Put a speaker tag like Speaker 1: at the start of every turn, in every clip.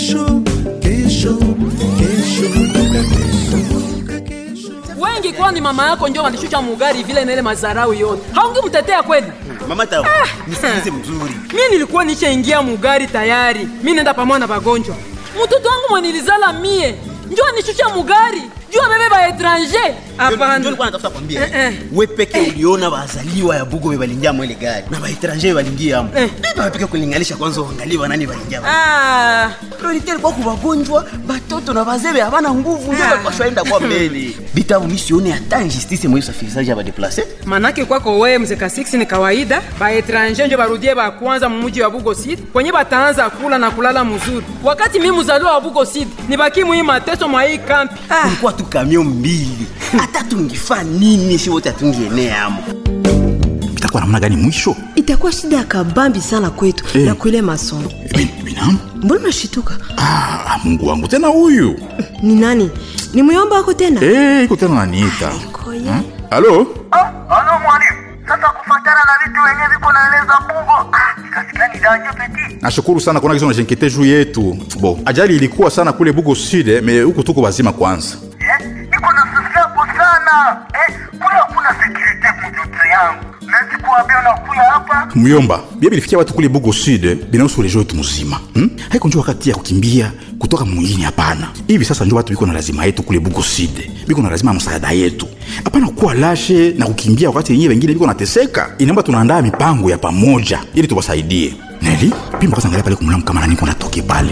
Speaker 1: kesho kesho kesho kumbuka kesho kumbuka kesho
Speaker 2: wengi kwani mama yako ndio walishusha mugari vile na ile mazarau yote haungemtetea kweli
Speaker 3: mama tawa nisikilize mzuri
Speaker 2: mi nilikuwa nishaingia mugari tayari mi nenda pamoja na bagonjwa mtoto wangu mwenilizala mie njo anishusha mugari juu abebe ba etranger
Speaker 3: Ndio
Speaker 2: hapana
Speaker 3: nilikuwa natafuta kwambia
Speaker 2: Eh, eh.
Speaker 3: we peke uliona bazaliwa ya bugo bebalingia mo ile gari na baetranger balingia amo
Speaker 2: Eh.
Speaker 3: biba peke kulinganisha kwanza uangalie banani balingia mo.
Speaker 2: Ah,
Speaker 3: priorite ilikuwa kubagonjwa batoto na bazebe habana nguvu ndio
Speaker 2: Ah.
Speaker 3: balipashwaenda kwa mbele bitabu misione hata injustice mwa usafirishaji ya badeplace
Speaker 2: manake kwako wewe mzeka 6 ni kawaida baetranger njo barudie bakwanza mumuji wa bugo sid kwenye bataanza kula na kulala mzuri wakati mi mzaliwa wa bugo sid nibaki mwii mateso mwa hii kampi ah.
Speaker 3: kulikuwa tu kamio mbili hata tungifaa nini si wote hatungienea amo
Speaker 4: itakuwa namna gani mwisho
Speaker 5: itakuwa shida ya kabambi sana kwetu
Speaker 4: Eh.
Speaker 5: na kuile masomo
Speaker 4: Bin- binamu
Speaker 5: mbona unashituka
Speaker 4: ah, mungu wangu tena huyu
Speaker 5: ni nani ni muyomba wako tena
Speaker 4: Eh, iko tena naniita
Speaker 5: Koye.
Speaker 4: Hmm? halo
Speaker 6: Halo mwalimu, sasa kufatana na vitu wenye viko naeleza Bungo, ah, nikasikia ni danger petit.
Speaker 4: nashukuru sana kuona kizo najenkete juu yetu bo ajali ilikuwa sana kule bugo sud me huku tuko wazima kwanza
Speaker 6: Eh, niko na susabu sana. Eh, kule hakuna security mtoto yangu. Nasi kuambia unakuya hapa.
Speaker 4: myomba bia bilifikia watu kule bugo sud binahusu rejo yetu mzima hmm? haiko njo wakati ya kukimbia kutoka mwingine hapana hivi sasa njo watu biko na lazima yetu kule bugo sud biko na lazima ya msaada yetu hapana kuwa lashe na kukimbia wakati yenyewe wengine biko nateseka inaomba tunaandaa mipango ya pamoja ili tuwasaidie neli pimba kwanza angalia pale kumlamu kama nani kunatoke pale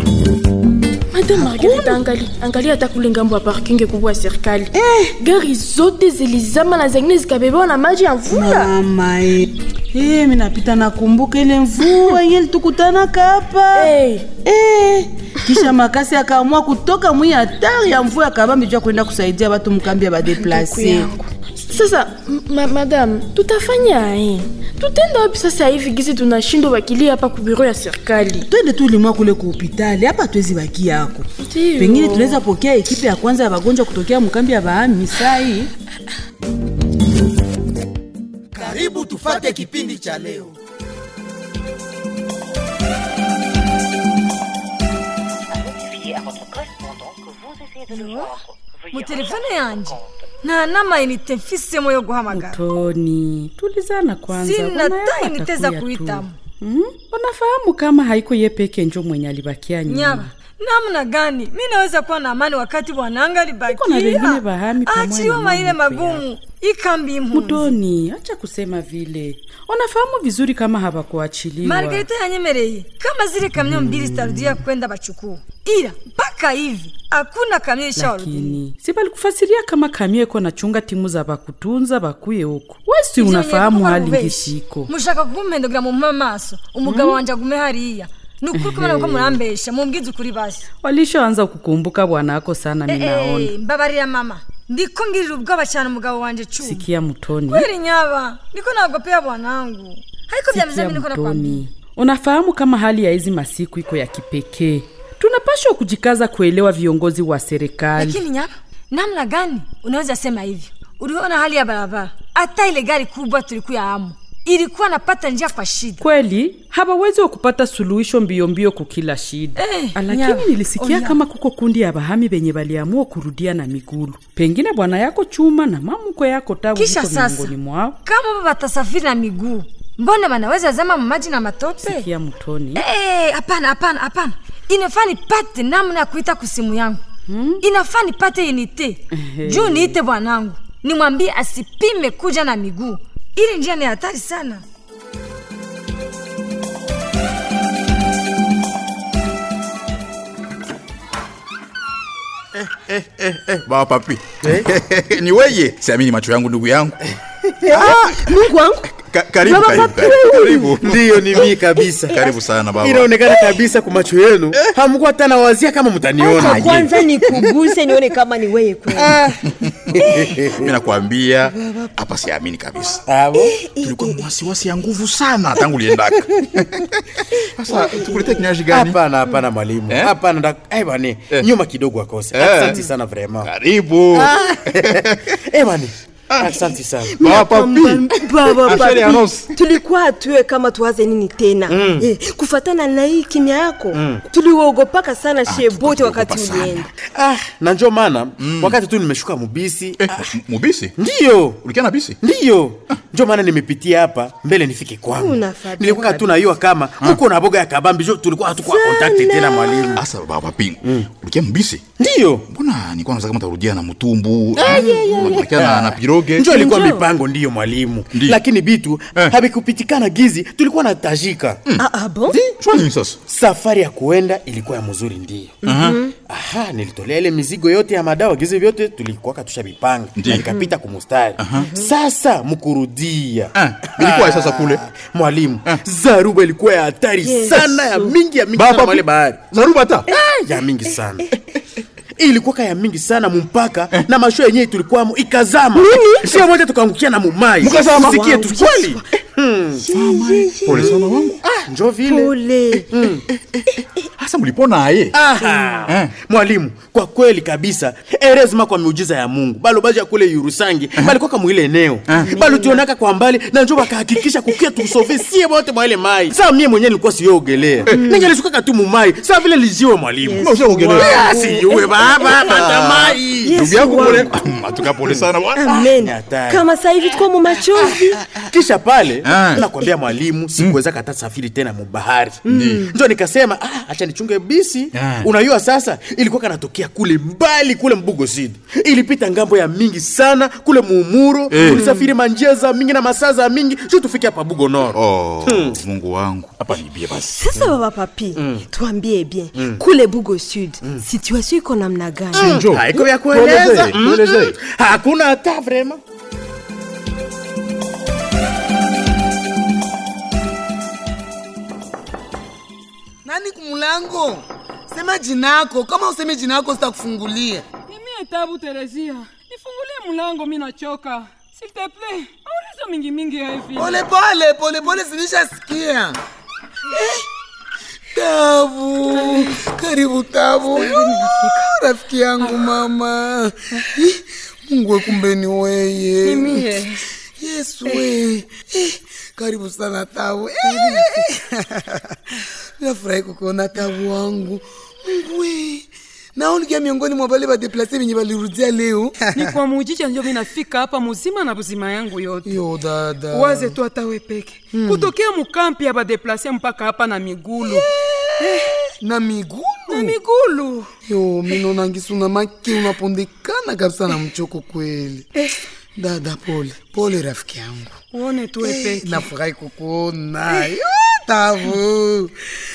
Speaker 7: Madame Margarita, angali angalia hata kule ngambo ya parking kubwa ya serikali gari zote zilizama na zengine zikabebewa na maji ya mvula
Speaker 8: mama e Eh, mi napita nakumbuka ile mvua yenye litukutana kapa
Speaker 7: Eh.
Speaker 8: Eh, kisha makasi akaamua kutoka mwi hatari ya mvua akabambi jua kwenda kusaidia watu mkambi ya badeplase
Speaker 7: yangu. sasa m- ma madame tutafanya eh? tutenda wapi sasa hivi gizi tunashindwa wakilia hapa ku biro ya serikali
Speaker 8: twende tu limwa kule ku hopitali hapa twezi baki yako
Speaker 7: Ndiyo.
Speaker 8: pengine tunaweza pokea ekipe ya kwanza ya wagonjwa kutokea mkambi ya bahami sai
Speaker 1: karibu tufate kipindi cha leo
Speaker 9: mu telefone yanje nta n'amayinite mfisemo yo guhamagara
Speaker 8: toni tulizana kwanza
Speaker 9: sina
Speaker 8: bwana yako
Speaker 9: ta inite za
Speaker 8: atakuya tu.
Speaker 9: kuitamo
Speaker 8: Mm, unafahamu kama haiko ye peke njo mwenye alibakia nyuma
Speaker 9: nyaba namna gani mi naweza kuwa na amani wakati bwananga
Speaker 8: Iko na wengine
Speaker 9: alibakia
Speaker 8: bahami pamoja
Speaker 9: achiwa
Speaker 8: na
Speaker 9: maile
Speaker 8: mama mkwe
Speaker 9: magumu ikambi impunzi
Speaker 8: mutoni acha kusema vile unafahamu vizuri kama hawakuachiliwa
Speaker 9: margarita yanyemereye kama zile kamyo mbili zitarudia kwenda bachukua ila mpaka hivi hakuna kamyo ishawarudia
Speaker 8: lakini si balikufasiria kama kamio iko nachunga timu za bakutunza bakuye huko wesi
Speaker 9: Ivyo
Speaker 8: unafahamu
Speaker 9: nyekuba
Speaker 8: hali
Speaker 9: rubeshi.
Speaker 8: ngisiko
Speaker 9: mushaka kumpendogera mu maso umugabo wanje agume hariya ni ukuri kumana ko murambesha mumbwize ukuri basi
Speaker 8: walishaanza kukumbuka bwana ako sana minaona
Speaker 9: Eh, mbabarira mama ndiko ngirira ubwoba cyane umugabo wanje cuma
Speaker 8: sikia mutoni
Speaker 9: kweli nyaba ndiko nagopea bwanangu ariko
Speaker 8: sikia
Speaker 9: byameze niko nakwambia
Speaker 8: mtoni unafahamu kama hali ya hizi masiku iko ya kipekee tunapashwa kujikaza kuelewa viongozi wa serikali
Speaker 9: lakini nyaba namna gani unaweza sema hivyo uliona hali ya barabara hata ile gari kubwa tulikuya amu ilikuwa napata njia kwa shida
Speaker 8: kweli hawawezi wa kupata suluhisho mbio mbio kukila shida
Speaker 9: Eh,
Speaker 8: lakini
Speaker 9: nyama,
Speaker 8: nilisikia
Speaker 9: oya.
Speaker 8: kama kuko kundi ya bahami benye baliamua kurudia na migulu pengine bwana yako chuma na mamuko yako tabu
Speaker 9: kisha
Speaker 8: ziko
Speaker 9: sasa
Speaker 8: miongoni mwao
Speaker 9: kama baba batasafiri na miguu mbona wanaweza zama maji na matope
Speaker 8: sikia mtoni
Speaker 9: Eh, hapana hapana hapana inafaa nipate namna ya kuita kusimu yangu hmm? inafaa nipate inite juu niite bwanangu nimwambie asipime kuja na miguu ili njia ni hatari sana
Speaker 4: eh, eh, eh, baba papi ni weye siamini macho yangu ndugu yangu
Speaker 5: mungu wangu
Speaker 4: Ka, karibu,
Speaker 5: Baba
Speaker 4: karibu,
Speaker 5: papi
Speaker 4: karibu,
Speaker 5: wewe.
Speaker 4: karibu.
Speaker 10: ndiyo ni mii kabisa
Speaker 4: karibu sana baba
Speaker 10: inaonekana kabisa kwa macho yenu hamkuwa hata nawazia kama mtaniona
Speaker 5: acha kwanza nikuguse nione kama ni weye kweli
Speaker 4: mi nakwambia hapa siamini kabisa
Speaker 10: Abo?
Speaker 4: tulikuwa wasiwasi ya nguvu sana tangu liendaka sasa tukuletee kinywaji gani
Speaker 10: hapana hapana mwalimu
Speaker 4: Eh?
Speaker 10: hapana nda- eh, bani nyuma kidogo akose
Speaker 4: Eh.
Speaker 10: asante sana vrema
Speaker 4: karibu
Speaker 10: eh, bani asante sana
Speaker 5: Mina kwamba- baba
Speaker 4: Asheri
Speaker 5: papi
Speaker 4: Anos.
Speaker 5: tulikuwa atue kama tuwaze nini tena
Speaker 10: Mm.
Speaker 5: eh, kufatana na hii kimya yako
Speaker 10: Mm.
Speaker 5: tuliogopaka sana shebote wakati ulienda
Speaker 10: ah, na njo maana wakati tu nimeshuka mubisi
Speaker 4: eh, mubisi
Speaker 10: ndiyo
Speaker 4: ulikia na bisi
Speaker 10: ndiyo njo maana nimepitia hapa mbele nifike kwangu
Speaker 5: Unafadhili
Speaker 10: nilikuwa tu naiwa kama huko na boga ya kabambi jo tulikuwa hatukuwa kontakti tena mwalimu
Speaker 4: asa baba pingu ulikia mbisi
Speaker 10: ndiyo
Speaker 4: mbona nilikuwa naza kama tarudia na mutumbu
Speaker 10: Ah, yeah, yeah, yeah.
Speaker 4: unakia na, na piroge
Speaker 10: njo ilikuwa mipango ndiyo mwalimu lakini bitu havikupitikana gizi tulikuwa na tajika
Speaker 5: ah, bon?
Speaker 4: nini sasa
Speaker 10: safari ya kuenda ilikuwa ya mzuri ndiyo
Speaker 4: Mhm.
Speaker 10: aha nilitolea ile mizigo yote ya madawa gizi vyote tulikuwaka tushavipanga na nikapita kumustari sasa mkurudia
Speaker 4: ilikuwa sasa kule
Speaker 10: mwalimu zaruba ilikuwa ya hatari
Speaker 4: Yesu.
Speaker 10: sana ya mingi ya mingi
Speaker 4: Baba,
Speaker 10: sana mwale bahari
Speaker 4: zaruba hata
Speaker 10: ya mingi sana ilikuwa ya mingi sana mumpaka na masho yenyewe tulikuwamo ikazama sio moja tukaangukia na mumai
Speaker 4: Mukazama?
Speaker 10: sikie tu
Speaker 4: Wow,
Speaker 10: kweli
Speaker 4: pole sana wangu
Speaker 10: ah, njo vile
Speaker 5: pole
Speaker 4: hasa mlipona aye
Speaker 10: Aha. mwalimu kwa kweli kabisa erezima kwa miujiza ya mungu balo baja kule yurusangi balikoka mwile eneo balutionaka kwa mbali na njo bakahakikisha kukia tusove sie bote mwa ile mai saa mie mwenyewe nilikuwa siyogelea ningelisukaka tu mumai saa vile lijiwe mwalimu
Speaker 4: Na usiogelea.
Speaker 10: Ah, siyuwe baba batamai
Speaker 4: ndugu yako pole matuka pole sana bwana
Speaker 5: amen
Speaker 10: hatari.
Speaker 5: kama saa hivi tuko mu machozi
Speaker 10: kisha pale nakwambia mwalimu sikuweza kata safiri tena mubahari njo nikasema ah, acha nichunge bisi unajua sasa ilikuwa kanatokea kule mbali kule mbugo sidi ilipita ngambo ya mingi sana kule muumuro
Speaker 4: Eh.
Speaker 10: tulisafiri manjia za mingi na masaa za mingi sio tufike hapa bugo noro
Speaker 4: oh, mungu wangu hapa nibie basi
Speaker 5: sasa baba papi tuambie bien kule bugo sud situation iko namna gani
Speaker 10: Mm. haiko vya kueleza
Speaker 4: Tuelezee,
Speaker 10: Mm.
Speaker 4: tuelezee.
Speaker 10: hakuna hata vrema
Speaker 1: nani kumulango sema jinako kama useme jinako sitakufungulia
Speaker 2: Mimi tabu Teresia, nifungulie mlango, mi nachoka. S'il te plaît, auliza mingi mingi ya hivi.
Speaker 1: pole pole pole pole sinishasikia Eh, tabu karibu tabu Yo, rafiki yangu mama Ih, mungu we kumbe ni weye
Speaker 2: Mimi.
Speaker 1: yesu we Eh, karibu sana tabu Eh, nafurahi kukuona tabu wangu mungu we naonikia miongoni mwa vale vadeplase venye valirudia leo
Speaker 2: ni kwa mujija njo mi nafika hapa muzima na buzima yangu yote
Speaker 1: yo dada
Speaker 2: waze tu hata we peke kutokea mukampi ya badeplase mpaka hapa na migulu
Speaker 1: na migulu
Speaker 2: na migulu
Speaker 1: yo minonangisuna make unapondekana kabisa na mchoko kweli dada pole pole rafiki yangu
Speaker 2: uone tu we peke
Speaker 1: nafurahi kukuona Yo, tabu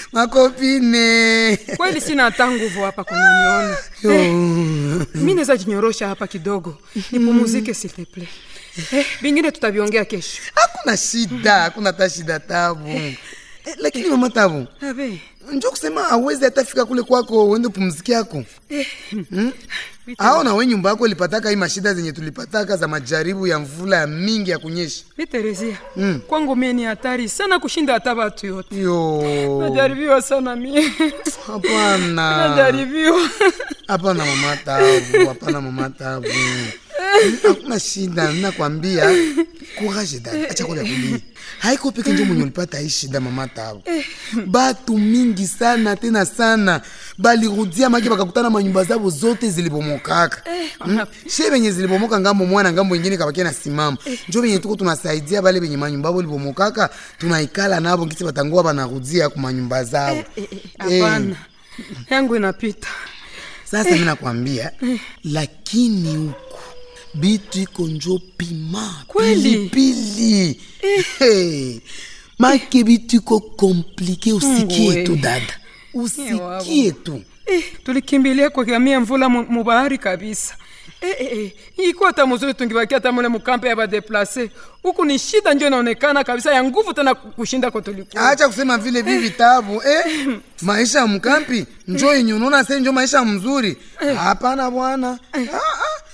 Speaker 1: makopine
Speaker 2: kweli sina hata nguvu hapa kunaniona
Speaker 1: Yo.
Speaker 2: mi naweza jinyorosha hapa kidogo nipumuzike s'il te plaît eh, vingine tutaviongea kesho
Speaker 1: hakuna shida hakuna hata shida tabu eh, lakini mama tabu
Speaker 2: abe
Speaker 1: njo kusema awezi hatafika kule kwako uende pumziki yako
Speaker 2: eh,
Speaker 1: hmm? ao na we nyumba yako ilipataka hii mashida zenye tulipataka za majaribu ya mvula ya mingi ya kunyesha
Speaker 2: mi Teresia
Speaker 1: Mm.
Speaker 2: kwangu mie ni hatari sana kushinda hata watu yote
Speaker 1: yo
Speaker 2: najaribiwa sana mie
Speaker 1: hapana
Speaker 2: najaribiwa
Speaker 1: hapana mama tabu hapana mama tabu hakuna shida nakwambia courage dada acha kule kulia haiko peke njo mwenye ulipata hii shida mama tabu batu mingi sana tena sana balirudia maki bakakutana manyumba zabo zote zilibomokaka Hmm? she benye zilibomoka ngambo mwana ngambo ingine kabakia na simama njo benye tuko tunasaidia bale benye manyumba abo libomokaka tunaikala nabo ngisi batangoa banarudia ku manyumba zabo
Speaker 2: hapana yangu inapita
Speaker 1: sasa mi nakwambia lakini huku bitu iko njo pima
Speaker 2: Kweli?
Speaker 1: pilipili hey. make bitu iko komplike usikie
Speaker 2: Mungu
Speaker 1: tu
Speaker 2: we.
Speaker 1: dada usikie tu
Speaker 2: eh, tulikimbilia kugamia mvula mu- mubahari kabisa eh, eh, eh. iko hata muzuri tungibakia hata mule mukampe ya badeplase huku ni shida njo inaonekana kabisa ya nguvu tena kushinda ko tulikuwa
Speaker 1: acha kusema vile vi vitabu eh? maisha ya mkampi njo yenye unaona se njo maisha mzuri hapana bwana Ah, ah.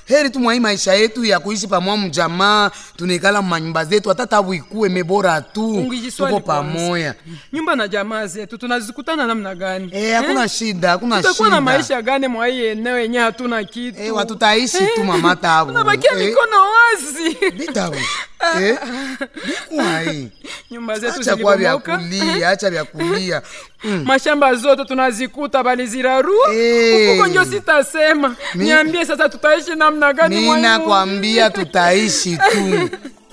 Speaker 1: heri tu mwai maisha yetu ya kuishi pamoja mjamaa tunaikala manyumba zetu hata tabu ikue mebora tu
Speaker 2: Ungijiswali
Speaker 1: tuko
Speaker 2: kwanza.
Speaker 1: pamoja
Speaker 2: nyumba na jamaa zetu tunazikutana namna gani
Speaker 1: Eh, hakuna shida hakuna
Speaker 2: tutakuwa na
Speaker 1: shida
Speaker 2: maisha gani mwa hii eneo yenye hatuna kitu
Speaker 1: Eh, watu taishi tu mama tabu
Speaker 2: tunabakia
Speaker 1: Eh,
Speaker 2: mikono wazi
Speaker 1: bitabu eh, bikuai
Speaker 2: nyumba zetu
Speaker 1: acha kwa vya
Speaker 2: zilibomoka
Speaker 1: kulia acha vya kulia mm.
Speaker 2: mashamba zote tunazikuta balizirarua
Speaker 1: Eh.
Speaker 2: ufuko njo sitasema
Speaker 1: Mi-
Speaker 2: niambie sasa tutaishi namna gani mwa
Speaker 1: mi
Speaker 2: hii
Speaker 1: nakwambia tutaishi tu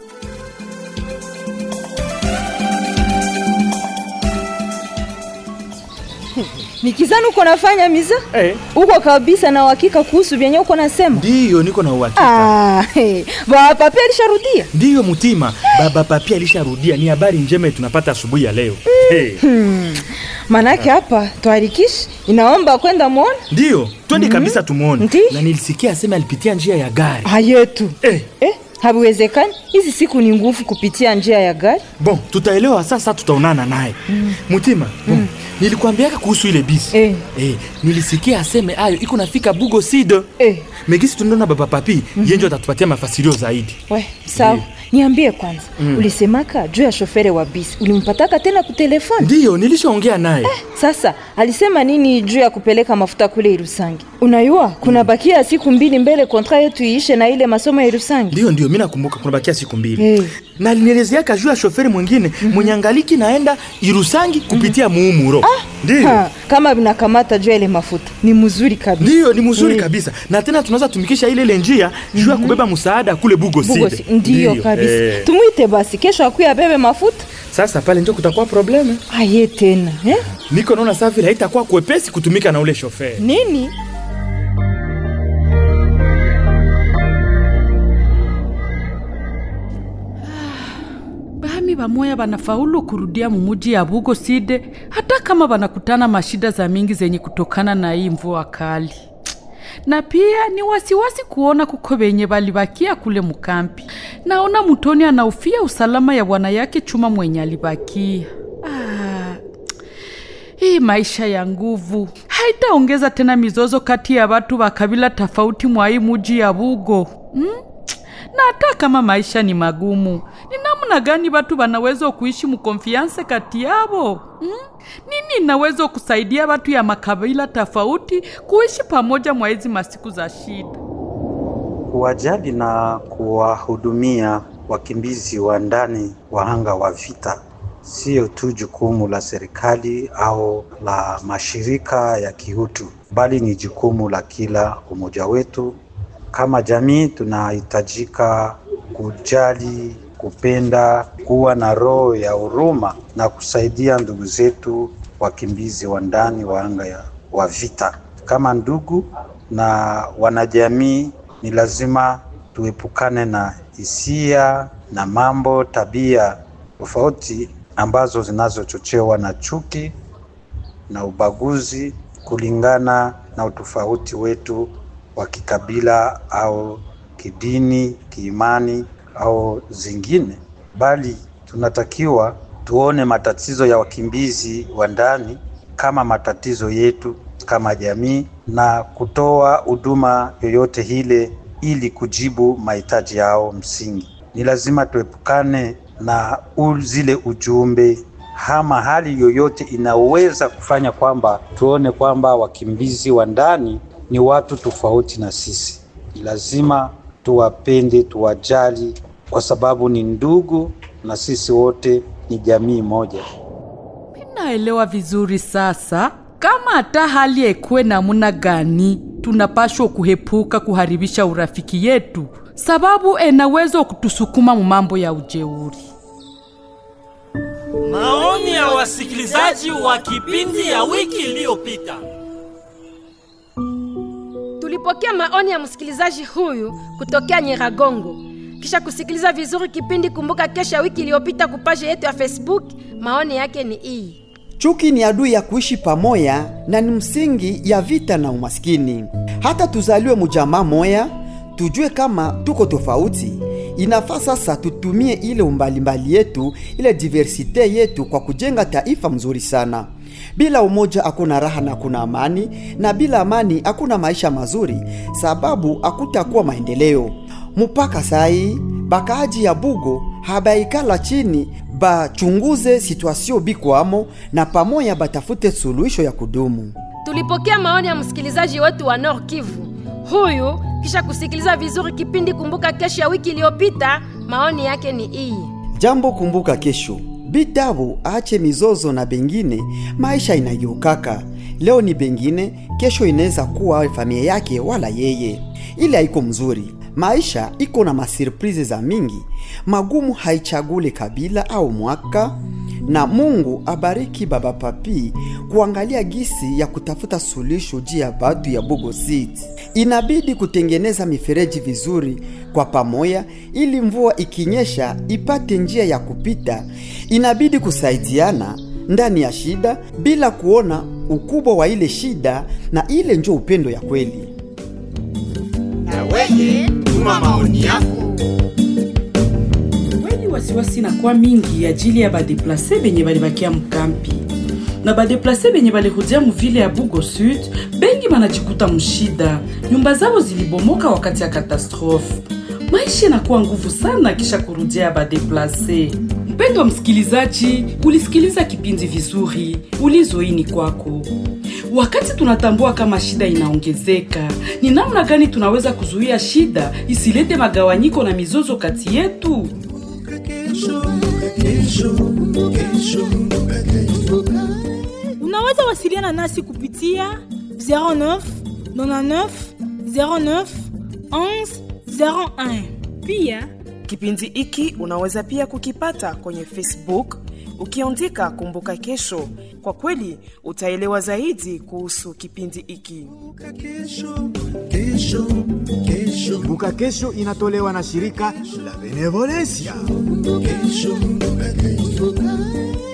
Speaker 11: nikizani uko nafanya miza
Speaker 10: Eh.
Speaker 11: uko kabisa na uhakika kuhusu vyenye uko nasema
Speaker 10: ndiyo niko na uhakika
Speaker 11: Ah, hey. baba papi alisharudia
Speaker 10: ndiyo mutima baba papi alisharudia ni habari njema tunapata asubuhi ya leo hey.
Speaker 11: hmm. manake hapa twarikishi inaomba kwenda mwona
Speaker 10: ndiyo twende
Speaker 11: Mhm.
Speaker 10: kabisa tumwone
Speaker 11: Ndi.
Speaker 10: na nilisikia asema alipitia njia ya gari
Speaker 11: hayetu
Speaker 10: eh.
Speaker 11: eh, haviwezekani hizi siku ni nguvu kupitia njia ya gari
Speaker 10: bon tutaelewa sasa tutaonana naye
Speaker 11: Mm.
Speaker 10: mutima bon, nilikwambiaka kuhusu ile bisi
Speaker 11: eh.
Speaker 10: Eh, nilisikia aseme ayo iko nafika bugo sido
Speaker 11: eh.
Speaker 10: megisi tunaona baba papi mm-hmm. yenjo atatupatia mafasirio zaidi
Speaker 11: we sawa niambie kwanza
Speaker 10: Mm.
Speaker 11: ulisemaka juu ya shofere wa bisi ulimpataka tena kutelefoni
Speaker 10: ndiyo nilishaongea naye
Speaker 11: sasa alisema nini juu ya kupeleka mafuta kule irusangi unayua kuna bakia siku mbili mbele kontra yetu iishe na ile masomo ya irusangi
Speaker 10: ndiyo ndiyo mi nakumbuka kunabakia siku mbili
Speaker 11: Eh.
Speaker 10: na alinielezeaka juu ya shoferi mwingine mm-hmm. mwenye angaliki naenda irusangi kupitia mm-hmm. muumuro ndiyo
Speaker 11: Ha, kama vinakamata juu ya ile mafuta ni mzuri kabisa
Speaker 10: ndiyo ni mzuri
Speaker 11: Eh.
Speaker 10: kabisa na tena tunaweza tumikisha ile ile njia juu ya kubeba msaada kule bugo
Speaker 11: Bugosi,
Speaker 10: side
Speaker 11: ndiyo kabisa
Speaker 10: eh.
Speaker 11: tumwite basi kesho akuya abebe mafuta
Speaker 10: sasa pale njo kutakuwa probleme
Speaker 11: aye tena eh?
Speaker 10: niko naona saa vile haitakuwa kwepesi kutumika na ule shoferi
Speaker 11: nini
Speaker 8: bahami bamoya banafaulu kurudia mumuji ya bugo side hata kama banakutana mashida za mingi zenye kutokana na hii mvua kali na pia ni wasiwasi kuona kuko benye balibakia kule mukampi naona mutoni anaufia usalama ya bwana yake chuma mwenye alibakia ah, hii maisha ya nguvu haitaongeza tena mizozo kati ya watu wa kabila tofauti mwa hii muji ya bugo hmm? na hata kama maisha ni magumu ni namna gani watu wanaweza kuishi mkonfianse kati yavo hmm? nini inaweza kusaidia watu ya makabila tofauti kuishi pamoja mwa hizi masiku za shida
Speaker 12: kuwajali na kuwahudumia wakimbizi wa ndani wahanga wa vita sio tu jukumu la serikali au la mashirika ya kiutu, bali ni jukumu la kila umoja wetu. Kama jamii, tunahitajika kujali, kupenda, kuwa na roho ya huruma na kusaidia ndugu zetu wakimbizi wa ndani wahanga ya- wa vita. Kama ndugu na wanajamii, ni lazima tuepukane na hisia na mambo, tabia tofauti ambazo zinazochochewa na chuki na ubaguzi kulingana na utofauti wetu wa kikabila au kidini, kiimani au zingine, bali tunatakiwa tuone matatizo ya wakimbizi wa ndani kama matatizo yetu kama jamii na kutoa huduma yoyote ile ili kujibu mahitaji yao msingi. Ni lazima tuepukane na u- zile ujumbe ama hali yoyote inaweza kufanya kwamba tuone kwamba wakimbizi wa ndani ni watu tofauti na sisi. Ni lazima tuwapende, tuwajali, kwa sababu ni ndugu na sisi wote ni jamii moja.
Speaker 8: naelewa vizuri sasa kama hata hali ekuwe namuna gani tunapashwa kuhepuka kuharibisha urafiki yetu sababu enaweza kutusukuma mu mambo ya ujeuri
Speaker 13: Maoni ya wasikilizaji wa kipindi ya wiki iliyopita.
Speaker 14: Tulipokea maoni ya msikilizaji huyu kutokea Nyiragongo. Kisha kusikiliza vizuri kipindi Kumbuka Kesho ya wiki iliyopita kupaje yetu ya Facebook, maoni yake ni hii.
Speaker 15: Chuki ni adui ya kuishi pamoja na ni msingi ya vita na umaskini. Hata tuzaliwe mujamaa moya, tujue kama tuko tofauti. Inafaa sasa tutumie ile umbalimbali yetu, ile diversite yetu kwa kujenga taifa mzuri sana. bila umoja hakuna raha na hakuna amani na bila amani hakuna maisha mazuri sababu hakutakuwa maendeleo mpaka sai bakaaji ya bugo habaikala chini bachunguze situasio bikwamo na pamoya batafute suluhisho ya kudumu
Speaker 14: tulipokea maoni ya msikilizaji wetu wa Nord Kivu. Huyu kisha kusikiliza vizuri kipindi Kumbuka Kesho ya wiki iliyopita, maoni yake ni hii.
Speaker 15: jambo kumbuka kesho bitabu aache mizozo na bengine maisha inageukaka leo ni bengine kesho inaweza kuwa familia yake wala yeye ile haiko mzuri maisha iko na masurprise za mingi magumu haichagule kabila au mwaka na mungu abariki baba papi kuangalia gisi ya kutafuta suluhisho juu ya batu ya bugo city inabidi kutengeneza mifereji vizuri kwa pamoya ili mvua ikinyesha ipate njia ya kupita inabidi kusaidiana ndani ya shida bila kuona ukubwa wa ile shida na ile njo upendo ya kweli
Speaker 16: na weye tuma maoni yako
Speaker 8: kweli wasiwasi inakuwa mingi ajili ya badeplase benye balibakia mkampi na badeplase benye balirudia muvile ya bugo sud bengi banajikuta mshida nyumba zao zilibomoka wakati ya katastrofe maisha inakuwa nguvu sana kisha kurudia ya badeplase mpendo wa msikilizaji ulisikiliza kipindi vizuri ulizoini kwako wakati tunatambua kama shida inaongezeka ni namna gani tunaweza kuzuia shida isilete magawanyiko na mizozo kati yetu
Speaker 17: unaweza wasiliana nasi kupitia 09 99 09 11 01 pia
Speaker 18: Kipindi hiki unaweza pia kukipata kwenye Facebook ukiandika Kumbuka Kesho. Kwa kweli utaelewa zaidi kuhusu kipindi hiki.
Speaker 19: Kumbuka Kesho inatolewa na shirika la Benevolencia.
Speaker 16: Kesho, kesho.